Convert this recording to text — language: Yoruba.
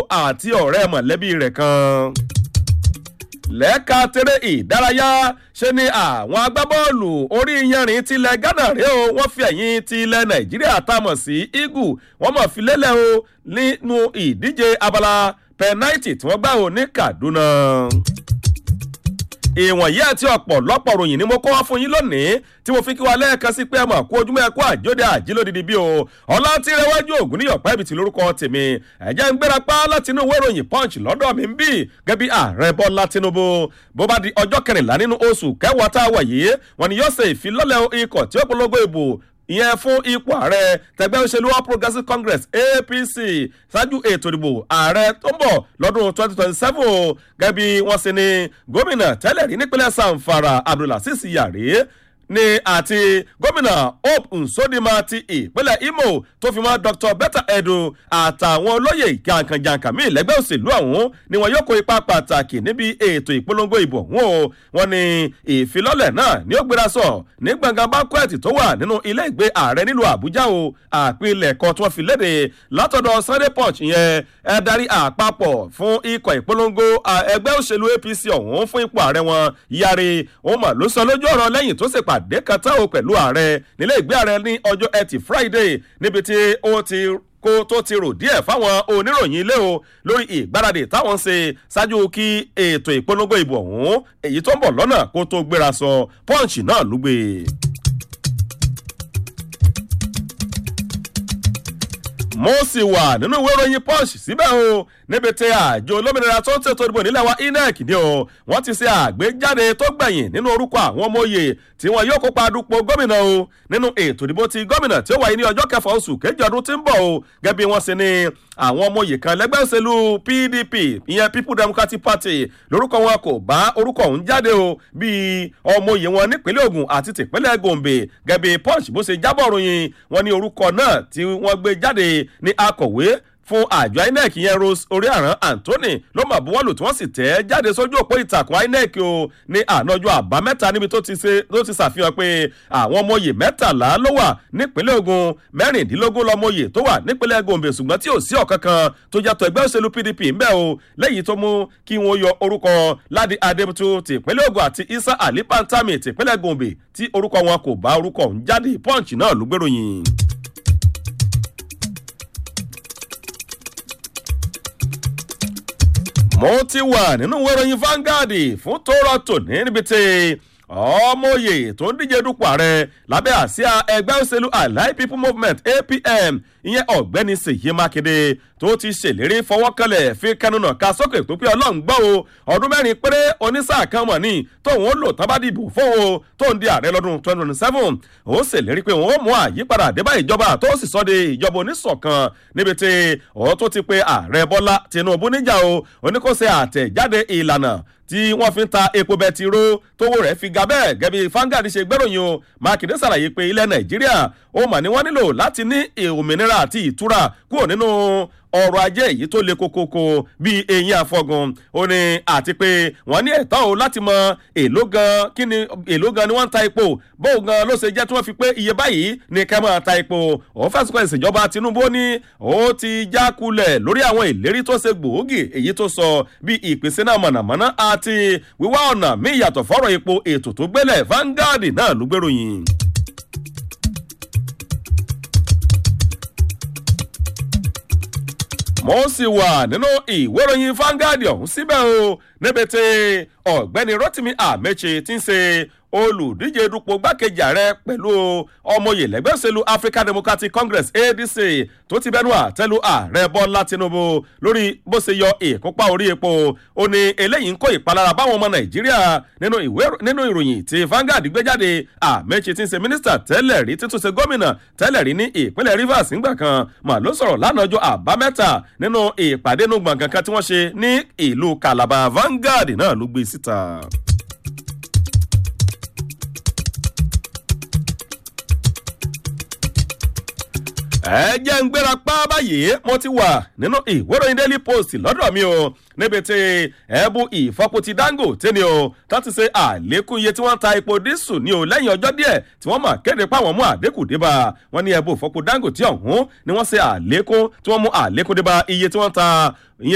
àti ọ̀rẹ́ mọ̀lẹ́bí rẹ̀ kan lẹ́ka tẹ́rẹ́ ìdárayá ṣe ni àwọn agbábọ́ọ̀lù orí yanrìn tilẹ̀ ghana rèé o wọ́n fi ẹ̀yìn tilẹ̀ nàìjíríà tá a mọ̀ sí eagle wọ́n mọ̀ fi lélẹ̀ o nínú ìdíje abala pẹ́náìtì tí wọ́n gbà o ní kaduna ìwọ̀nyí àti ọ̀pọ̀lọpọ̀ ròyìn ni mo kọ́ wá fún yín lónìí tí mo fi kí wa lẹ́ẹ̀kan sí pé ẹ mọ̀ kú ojúmọ́ ẹ̀kú àjóde àjílódìdí bí o ọlá tí rẹwájú ògùn níyọ̀pẹ́ ibi tí lórúkọ tèmi ẹ̀jẹ̀ ń gbéra pa láti inú ìwé ìròyìn punch lọ́dọ̀ mi ń bì gẹ́bí ààrẹ bọ́lá tinubu bó bá di ọjọ́ kẹrìnlá nínú oṣù kẹwàá tá a wà yìí wọn ni yóò ṣe ìfilọ́lẹ̀ ikọ̀ tí ó polongo ìbò ìyẹn fún ipò ààrẹ tẹgbẹ́ òṣèlú all progressives congress apc ṣáájú ètò ìdìbò ààrẹ tó ń bọ̀ lọ́dún twenty twenty seven o gẹ́gẹ́ bí wọ́n ṣe ní gómìnà tẹ́lẹ̀ rí nípínlẹ̀ sanfara abdulhasis yari ní àti gómìnà hope nsodima ti ìpínlẹ̀ imo tó fi mọ́ dr betta edu àtàwọn olóyè jàǹkànjàǹkà míì lẹ́gbẹ́ òṣèlú ọ̀hún ni wọn yóò kó ipa pàtàkì níbi ètò ìpolongo ìbò ọ̀hún o wọn ni ìfilọ́lẹ̀ náà ni ó gbéra sọ ní gbọ̀ngàn banquet tó wà nínú ilé ìgbé ààrẹ nílùú àbújá o àpilẹ̀kọ tí wọ́n fi léde látọ̀dọ̀ sunday punch yẹn ẹ darí àpapọ̀ fún ikọ̀ ìpolongo ẹgbẹ́ òṣèlú apc ọ̀hún fún ipò ààrẹ wọn yari òun mà ló sọ lójú ọ̀rọ̀ lẹ́yìn tó sì pàdé kan tán o pẹ̀lú ààrẹ nílé ìgbé ààrẹ ní ọjọ́ ẹtì friday níbi tí ó ti kó tó ti rò díẹ̀ fáwọn oníròyìn ilé o lórí ìgbáradì táwọn ń ṣe ṣáájú kí ètò ìpolongo ìbò ọ̀hún èyí tó ń bọ̀ lọ́nà kó tó gbéra sọ pọ́ǹchì náà ló gbé. mo sì wà nínú ìwé ìròyìn punch síbẹ̀ o níbi tí àjọ olómìnira tó ń tètò ìdìbò nílẹ̀ wa inec ni o wọ́n ti ṣe àgbéjáde tó gbẹ̀yìn nínú orúkọ àwọn ọmọ òye tí wọn yóò kópa dupò gómìnà o nínú ètò ìdìbò ti gómìnà tí ó wáyé ní ọjọ́ kẹfà oṣù kejì ọdún tí ń bọ̀ o gẹ́gẹ́ bí wọ́n ṣe ní àwọn ọmọ òye kan lẹ́gbẹ́ òṣèlú pdp ìyẹn people democratic party lórúkọ wọn kò bá orúkọ ọ̀hún jáde o bíi ọmọ òye wọn nípínlẹ̀ ogun àti tìpínlẹ̀ gombe gẹ́gẹ́ bí punch bó ṣe jábọ̀ ròyìn wọn ní orúkọ náà tí wọ́n gbé jáde ní akọ̀wé fún àjọ inec yẹn rose oríàrán anthony ló mà buwọ́lù tí wọ́n sì tẹ́ jáde sójú òpó ìtàkùn inec o ní ànájọ àbámẹ́ta níbi tó ti ṣàfihàn pé àwọn ọmọye mẹ́tàlá ló wà nípínlẹ̀ ogun mẹ́rìndínlógún lọ́mọye tó wà nípínlẹ̀ gombe ṣùgbọ́n tí ò sí ọ̀kan kan tó yàtọ̀ ẹgbẹ́ òṣèlú pdp ńbẹ́ o lẹ́yìn tó mú kí wọ́n yọ orúkọ ládì adébútú tìpínlẹ̀ ogun àti isa ali pantami tìpínlẹ̀ gombe tí orúkọ wọn kò bá orúkọ ọ̀hún jáde punch náà ló gbèròyìn. mo ti wà nínú ìwé ìròyìn Vanguard fún tóró tòní níbi tí ọmọye tó ń díje dupò ààrẹ lábẹ́ àsíá ẹgbẹ́ òṣèlú allied people movement apm ìyẹn ọ̀gbẹ́ni ṣèyí mákindé tó ti ṣèlérí fọwọ́kànlẹ̀ fi kẹnunà ká sókè tó pé ọlọ́run gbọ́ o ọdún mẹ́rin péré onísáà kan mọ̀ ní tóun ó lò tán bá dìbò fún o tó ń di ààrẹ lọ́dún twenty twenty seven ó ṣèlérí pé òun ó mú àyípadà àdébá ìjọba tó sì sọ de ìjọba oníṣọ̀kan níbi tí òun tó ti pe ààrẹ bọ́lá tinubu níjà o oníkóṣe àtẹ̀jáde ìlànà tí wọ́n fi ń ta epo bẹtiró tówó rẹ̀ fi ga bẹ́ẹ̀ gẹ́bí fangad ṣe gbẹ́ròyìn o mákindé ṣàlàyé pé ilẹ̀ nàìjíríà ó mà ní wọ́n nílò láti ní òmìnira àti ìtura kúrò nínú ọrọ̀ ajé èyí tó le kokoko bíi eyín àfọgùn ó ní àti pé wọ́n ní ẹ̀tọ́ o láti mọ èló gan kí ni èló gan ni wọ́n ń ta epo bóun gan ló ṣe jẹ́ tí wọ́n fi pé iye báyìí ní kẹ́ máa ta epo òun fẹ́sùn kan ìṣèjọba tinubu ní ó ti já kulẹ̀ lórí àwọn ìlérí tó ṣe gbòógì èyí tó sọ bí ìpèsè náà mọ̀nàmọ́ná àti wíwá ọ̀nà míì yàtọ̀ fọ́rọ̀ epo ètò tó gbélẹ̀ Vanguard náà ló gbèròyìn. mo sì wà nínú ìwé ìròyìn Vanguard ọ̀hún síbẹ̀ o níbi tí ọ̀gbẹ́ni Rotimi Amechi ti ń ṣe olùdíje dupò gbákejì ààrẹ pẹ̀lú ọmọye lẹ́gbẹ́ òṣèlú African Democratic Congress ADC tó ti bẹnu àtẹ́lu ààrẹ Bọ́lá Tinubu lórí bó ṣe yọ ìkópa orí epo ó ní eléyìí ń kó ìpalára báwọn ọmọ Nàìjíríà nínú ìwé nínú ìròyìn tí Vanguard gbé jáde Amechi ti ń ṣe mínísítà tẹ́lẹ̀ rí títún ṣe gómìnà tẹ́lẹ̀ rí ní ìpínlẹ̀ Rivers ńgbà kan mà ló sọ̀rọ̀ lánàá ọjọ́ àbámẹ́ta nínú ìpàdé inú gbọ̀ngàn kan tí wọ́n ṣe ní ìlú Calabar Vanguard náà ló gbé síta. ẹ jẹ́ ń gbéra pa báyìí mo ti wà nínú ìwéròyìn daily post lọ́dọ̀ mi o níbi tí ẹ̀bù ìfọ́pọ̀ ti dangote ni o tó ti ṣe àlékún iye tí wọ́n ta epo dísù ní o lẹ́yìn ọjọ́ díẹ̀ tí wọ́n mà kéde páwọn mú àdínkù débà wọ́n ní ẹ̀bù ìfọ́pọ̀ dangote ọ̀hún ni wọ́n ṣe àlékún tí wọ́n mú àlékún débà iye tí wọ́n ta